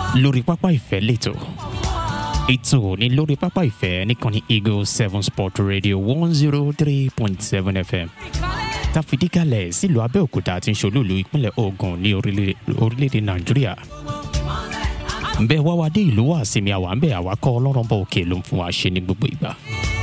lórí pápá ìfẹ́ lẹ́tọ̀ ètò ní lórí pápá ìfẹ́ nìkànnì eagle seven sport radio one zero three point seven fm tàfidíkalẹ̀ sílùú abẹ́òkúta tí ń ṣolúlu ìpínlẹ̀ ogun ní orílẹ̀-èdè nàìjíríà nbẹ wá wá dé ìlú wa sinmi àwa nbẹ àwa kọ́ ọlọ́run bọ̀ òkè ló ń fún wa ṣe ní gbogbo ìgbà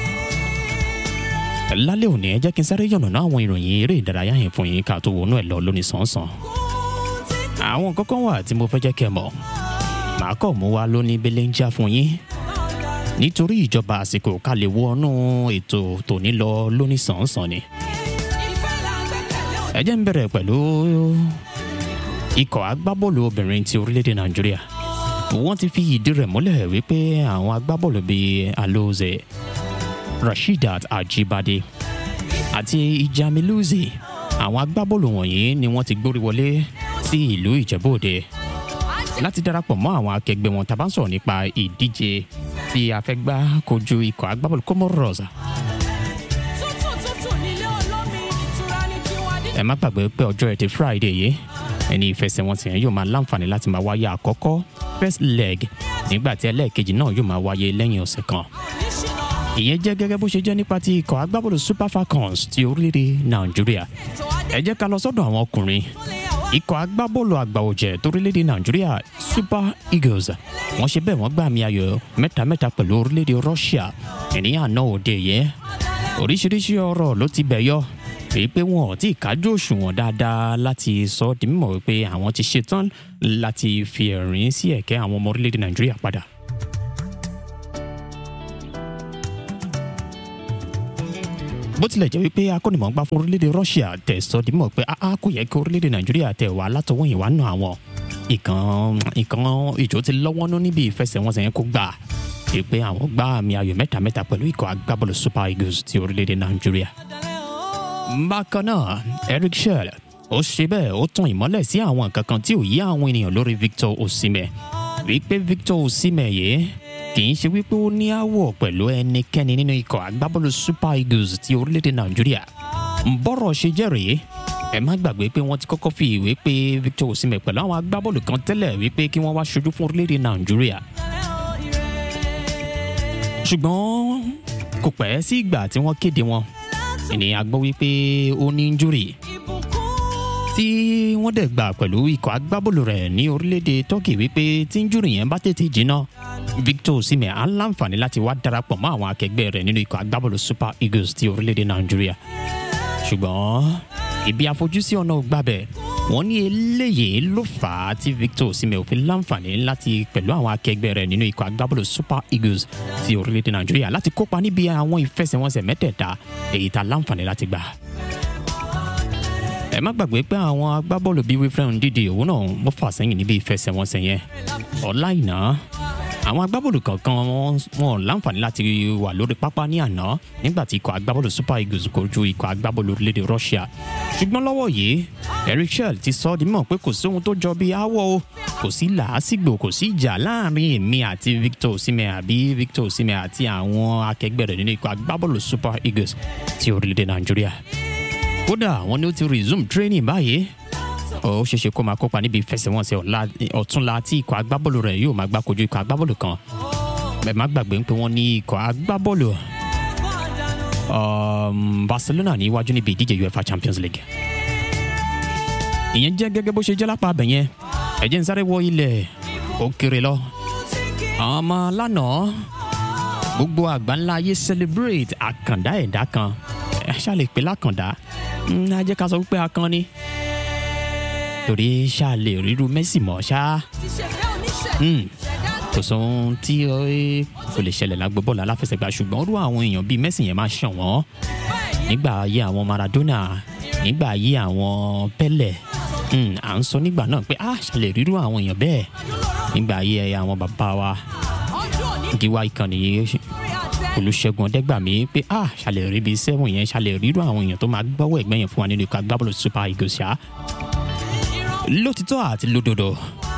lálẹ́ òní ẹ jẹ́ kí n sáré yànnàná àwọn ìròyìn eré ìdárayá yẹn fún yín ká tó wọnú ẹ̀ lọ lónìí sàn-sàn àwọn kankan wà tí mo fẹ́ jẹ́ kẹ́ mọ̀ màá kọ̀ mú wa lóní belenja fún yín nítorí ìjọba àsìkò ká lè wọnú ètò tòní lọ lóní sàn-sàn ni ẹ jẹ́ ń bẹ̀rẹ̀ pẹ̀lú ikọ̀ agbábọ́ọ̀lù obìnrin ti orílẹ̀-èdè nàìjíríà wọ́n ti fi ìdí rẹ̀ múlẹ̀ wípé àwọn agbábọ́ọ̀lù bíi aloze rasheedat ajibade àti ijamiluzi àwọn agbábọ́ọ̀lù wọ̀nyí ni wọ́n ti gbórí wọlé sí ìlú ìjẹ́bòde láti darapọ̀ mọ́ àwọn akẹgbẹ́ wọn tàbá sọ̀rọ̀ nípa ìdíje tí a fẹ́ gbá kojú ikọ̀ agbábọ́ọ̀lù comoros ẹ má gbàgbé pé ọjọ́ ẹtì friday yìí ẹni ìfẹsẹ̀wọnsẹ̀ yẹn yóò máa láǹfààní láti máa wáyé àkọ́kọ́ first leg nígbà tí ẹlẹ́ẹ̀kejì náà yóò máa wáyé lẹ́yìn ọ̀sẹ̀ kan ìyẹn jẹ́ gẹ́gẹ́ bó ṣe jẹ́ nípa ti ikọ̀ agbábọ́ọ̀lù super falcons ti orílẹ̀-èdè nàìjíríà ẹ jẹ́ ká lọ sọ́dọ̀ àwọn ọkùnrin ikọ̀ agbábọ́ọ̀lù àgbà ọ̀jẹ̀ torílẹ̀-èdè nàìjíríà super eagles wọ́n ṣe bẹ́ẹ̀ wọ́n gbà mí ayọ̀ mẹ́ta-mẹ́ta pẹ̀lú orílẹ̀-èdè russia ènìyàn náà òde yẹ oríṣiríṣi ọ̀rọ̀ ló ti bẹ̀ yọ èyí pé wọn ò tí ì kájú òṣùwọ̀n dáadáa láti sọ ọ́ di mímọ̀ wípé àwọn ti ṣetán láti fi ẹ̀rín sí ẹ̀kẹ́ àwọn ọmọ orílẹ̀-èdè nàìjíríà padà. bó tilẹ̀ jẹ́ wípé akọ́nìmọ̀gbá fún orílẹ̀-èdè russia tẹ̀ sọ di mímọ̀ pé a kò yẹ kí orílẹ̀-èdè nàìjíríà tẹ̀ wá látọwọ́ yìí wá nù àwọn ìkan ìkan ìjó ti lọ́wọ́ nú níbi ìfẹsẹ̀wọnsẹ̀ yẹn kó gbà èyí pé àwọn gbá àmì ayò mẹ́ta mẹ́ta pẹ̀lú ikọ̀ agbábọ́ọ̀lù super eagles ti orílẹ̀-èdè nàìjíríà bákan náà eric shell ó ṣe bẹ́ẹ̀ ó tan ìmọ́lẹ̀ sí àwọn nǹkan kan tí ò yí àwọn ènìyàn lórí victor osimhen wípé victor osimhen yìí kì í ṣe wípé ó ní àwọ̀ pẹ̀lú ẹnikẹ́ni nínú ikọ̀ agbábọ́ọ̀lù super eagles ti orílẹ̀-èdè nàìjíríà bọ́rọ̀ ṣe jẹ́rìí ẹ má gbàgbé pé wọ́n ti kọ́kọ́ fi ìwé pé victor osimhen pẹ̀lú àwọn agbábọ́ọ̀lù kan tẹ́lẹ̀ wípé kí wọ́n wá ṣojú fún orílẹ̀-èdè nàìjíríà ṣùgbọ́n kò pẹ́ sí ìgbà tí wọ́n kéde wọn ènìyàn gbọ́ wípé ó ní injúrì tí wọ́n dẹ̀ gbà pẹ̀lú ikọ̀ agbábọ́ọ̀lù rẹ̀ ní orílẹ̀-èdè turkey wípé tí injúrì yẹn bá tètè jiná victor osimhen á láǹfààní láti wá darapọ̀ mọ́ àwọn akẹgbẹ́ rẹ̀ nínú ikọ̀ agbábọ́ọ̀lù super eagles ti orílẹ̀-èdè nàìjíríà ṣùgbọ́n ibi àfojúsí ọ̀nà gbàbẹ̀ wọ́n ní eléyìí ló fà á tí victor osimhen ò fi láǹfààní láti pẹ̀lú àwọn akẹgbẹ́ rẹ̀ nínú ikọ̀ agbábọ́ọ̀lù super eagles ti orílẹ̀-èdè nàìjíríà láti kópa níbi àwọn ìfẹsẹ̀wọnsẹ̀ mẹ́tẹ̀ẹ̀ta èyí tá láǹfààní láti gbà. ẹ má gbàgbé pé àwọn agbábọ́ọ̀lù bíi wilfred ndidi òun náà wọ́n fà sẹ́yìn níbi ìfẹsẹ̀wọnsẹ̀ yẹn ọ̀la ìná àwọn agbábọ́ọ̀lù kankan wọn láǹfààní láti wà lórí pápá ní àná nígbà tí ikọ̀ agbábọ́ọ̀lù super eagles kojú ikọ̀ agbábọ́ọ̀lù orílẹ̀-èdè russia ṣùgbọ́n lọ́wọ́ yìí eric shell ti sọ ọ́ di mọ̀ pé kò sí ohun tó jọ bíi aáwọ̀ o kò sí làásìgbò kò sí ìjà láàrin èmi àti victor osimhen àbí victor osimhen àti àwọn akẹgbẹ́ rẹ̀ nínú ikọ̀ agbábọ́ọ̀lù super eagles ti orílẹ̀-èdè nàìjíríà kódà wọn ni ó ti resume training báyìí ó ṣeéṣe kó máa kópa níbi ìfẹsẹ̀wọnsẹ̀ ọ̀túnla tí ikọ̀ agbábọ́ọ̀lù rẹ̀ yóò máa gbá kojú ikọ̀ agbábọ́ọ̀lù kan bẹ́ẹ̀ má gbàgbé pé wọ́n ní ikọ̀ agbábọ́ọ̀lù barcelona ní iwájú níbi ìdíje uefa champions league ìyẹn jẹ́ gẹ́gẹ́ bó ṣe jẹ́ lápá abẹ yẹn ẹ̀jẹ̀ ń sáré wọ ilẹ̀ ó kéré lọ àwọn ọmọ lánàá gbogbo àgbáńlá ayé celebrate àkàndá ẹ̀dá kan ẹ ṣáà lè pè lákàndá ẹ jẹ́ ká sọ wípé akàn ni torí ṣáà lè ríru messi mọ́ ṣá kò sóhun tí kò lè ṣẹlẹ̀ lágbo bọ́ọ̀lù aláfẹsẹ̀gbá ṣùgbọ́n rú àwọn èèyàn bíi messi yẹn máa ṣàn wọ́n nígbà ayé àwọn maradona nígbà ayé àwọn pẹ́lẹ̀ à ń sọ nígbà náà pé a ṣàlè rírú àwọn èèyàn bẹ́ẹ̀ nígbà ayé àwọn bàbá wa gíwá ìkànnì olùṣègùn ọ̀dẹ́gbàmí pé a ṣàlè rí bíi sẹ́wọ̀n yẹn ṣàlè rírú àwọn èèyàn tó máa gbọ́wọ́ ẹ̀gbẹ́ yẹn fún wa nínú ikọ̀ agbábọ́ọ̀lù super eagles ṣá lótìtọ́ àti lódodo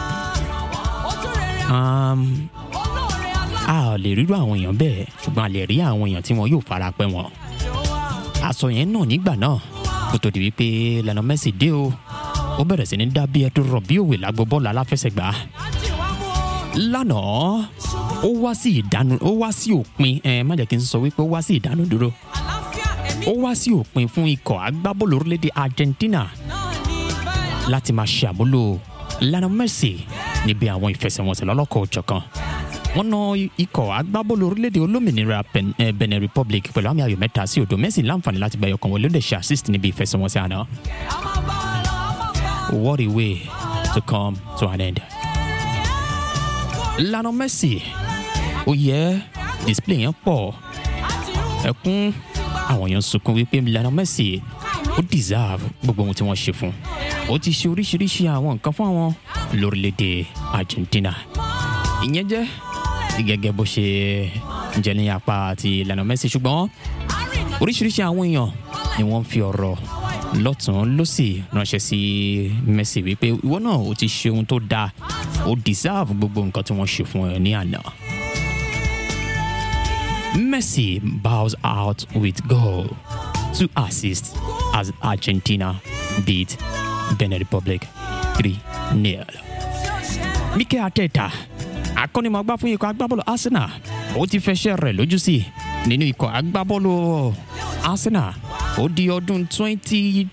a ò lè rírú àwọn èèyàn bẹ́ẹ̀ ṣùgbọ́n a lè rí àwọn èèyàn tí wọn yóò fara pẹ́ wọn àsọ yẹn náà nígbà náà kó tó di wípé lẹ́nu mẹ́sì dé o ó bẹ̀rẹ̀ sí ní dá bí ẹtú rọ̀ bí òwe lágbo bọ́ọ̀lù aláfẹsẹ̀gbá lánàá ó wá sí ìdánu ó wá sí òpin ẹ má jẹ́ kí n sọ wípé ó wá sí ìdánu dúró ó wá sí òpin fún ikọ̀ agbábọ́ọ̀lù orílẹ̀-èdè Argentina láti máa ṣàmúlò Lionel Messi níbi àwọn ìfẹsẹ̀wọnsẹ̀ lọ́lọ́kọ̀ òjọ̀kan wọ́n ná ikọ̀ agbábọ́ọ̀lù orílẹ̀-èdè olómìnira Ben- eh, Benin Republic pẹ̀lú àmì ayò mẹ́ta sí òdo Messi láǹfààní láti gba ẹyọkan wọlé ó lè ṣe assist níbi ìfẹsẹ̀wọnsẹ̀ àná. What a way to come to an end. Lionel Messi ó yẹ display yẹn pọ̀ ẹkún àwọn èèyàn sunkún wípé Lionel Messi ó deserve gbogbo ohun tí wọ́n ṣe fún ó ti ṣe oríṣiríṣi àwọn nǹkan fún àwọn lórílẹ̀‐èdè Argentina ìyẹn jẹ́ gẹ́gẹ́ bó ṣe jẹ́ ní apá ti Lionel Messi ṣùgbọ́n oríṣiríṣi àwọn èèyàn ni wọ́n fi ọ̀rọ̀ lọ́tún lọ́sì ránṣẹ́ sí Messi wípé ìwọ náà ó ti ṣe ohun tó dáa ó deserve gbogbo nǹkan tí wọ́n ṣe fún ẹ ní àná. Messi bows out with goal, two assists as Argentina beat Benin Republic 3-0. Mikel Arteta, akọ́nimọ̀ọ́gbá fún ikọ̀ agbábọ́ọ̀lù Arsenal, ó ti fẹsẹ̀ rẹ̀ lójú sí nínú ikọ̀ agbábọ́ọ̀lù Arsenal. Ó di ọdún 20